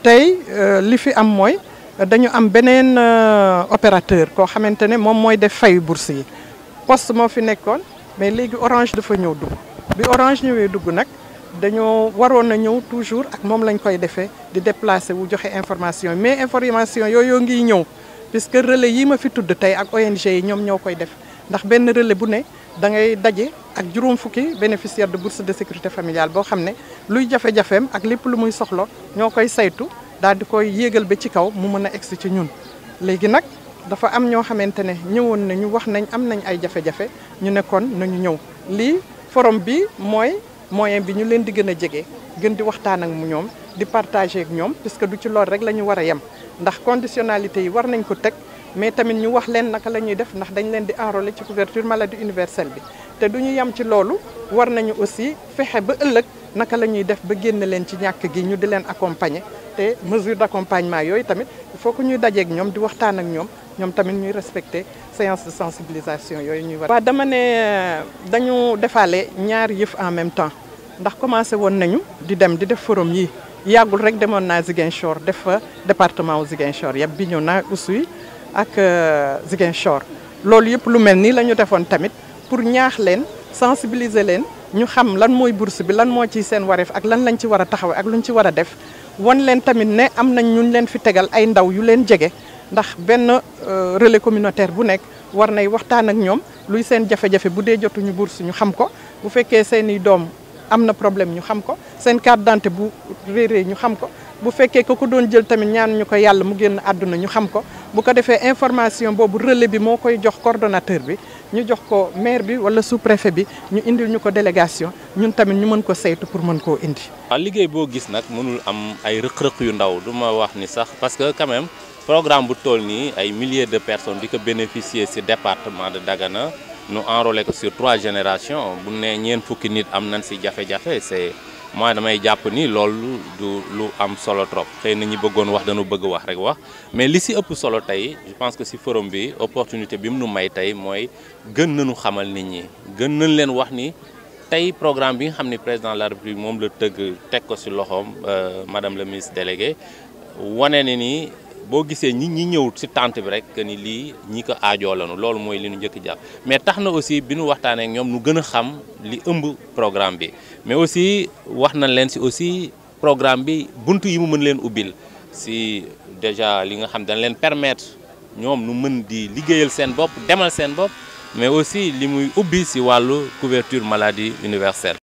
tey li fi am mooy dañu am beneen opérateur koo xamante ne moom mooy def fay bourse yi poste moo fi nekkoon mais léegi orange dafa ñëw dugg bi orange ñëwee dugg nag dañoo waroon a ñëw toujours ak moom lañ koy defee di déplacer wu joxe information mais information yooyu ngi ñëw puisque relais yi ma fi tudd tey ak ONG yi ñoom ñoo koy def ndax benn relais bu ne da ngay daje ak juróom fukki bénéficiaire de bourse de sécurité familiale boo xam ne luy jafe-jafeem ak lépp lu muy soxla ñoo koy saytu daal di koy yéegal ba ci kaw mu mën a egsi ci ñun léegi nag dafa am ñoo xamante ne ñëwoon nañu wax nañ am nañ ay jafe-jafe ñu ne kon nañu ñëw lii forum bi mooy moyen bi ñu leen di gën a jege gën di waxtaan ak mu ñoom di partager ak ñoom puisque du ci lool rek la ñu war a yem ndax conditionnalité yi war nañ ko teg mais tamit ñu wax leen naka la ñuy def ndax dañ leen di enrôler ci couverture maladie universelle bi te du ñu yem ci loolu war nañu aussi fexe ba ëllëg naka la ñuy def ba génn leen ci ñàkk gi ñu di leen accompagner te mesure d'accompagnement yooyu tamit il faut que ñuy dajeek ñoom di waxtaan ak ñoom ñoom tamit ñuy respecter séance de sensibilisation yooyu ñuy war. waaw dama ne dañu defaale ñaari yëf en même temps ndax commencé woon nañu di dem di def forum yi yàggul rek demoon naa Ziguinchor def fa département wu Ziguinchor yëpp bi ñëw naa Oussouye ak Ziguinchor loolu yëpp lu mel nii la ñu defoon tamit pour ñaax leen sensibiliser leen ñu xam lan mooy bourse bi lan moo ci seen wareef ak lan lañ ci war a taxawee ak luñ ci war a def wan leen tamit ne am nañ ñun leen fi tegal ay ndaw yu leen jege ndax benn relais communautaire bu nekk war nay waxtaan ak ñoom luy seen jafe-jafe bu dee jotuñu bourse ñu xam ko bu fekkee seeni doom am na problème ñu xam ko seen carte d'identité bu réeree ñu xam ko bu fekkee ko ko doon jël tamit ñaan ñu ko yàlla mu génn àdduna ñu xam ko bu ko defee information boobu relais bi moo koy jox coordonnateur bi ñu jox ko maire bi wala sous-préfet bi ñu indil ñu ko délégation ñun tamit ñu mën ko saytu pour mën koo indi. waaw liggéey boo gis nag mënul am ay rëq-rëq yu ndaw du ma wax ni sax parce que quand même programme bu toll nii ay milliers de personnes di ko bénéficier ci département de Dagana nu enrôlé ko sur trois générations bu ne ñeen fukki nit am nañ ci jafe-jafe c'est moi damay jàpp ni loolu du lu am solo trop xëy na ñi bëggoon wax dañu bëgg wax rek wax mais li ci ëpp solo tey je pense que ci forum bi opportunité bi mu nu may tey mooy gën nañu xamal nit ñi gën nañ leen wax ni tey programme bi nga xam ni président de la république moom la tëgg teg ko ci loxoom madame la ministre déléguée wane ne ni boo gisee ñi ñi ñëw ci tente bi rek que ni lii ñi ko aajoo lañu loolu mooy li ñu njëkk jàpp mais tax na aussi bi nu waxtaanee ak ñoom nu gën a xam li ëmb programme bi mais aussi wax nañ leen ci aussi programme bi buntu yi mu mën leen ubbil ci déjà li nga xam dañ leen permettre ñoom nu mën di liggéeyal seen bopp demal seen bopp mais aussi li muy ubbi ci wàllu couverture maladie universelle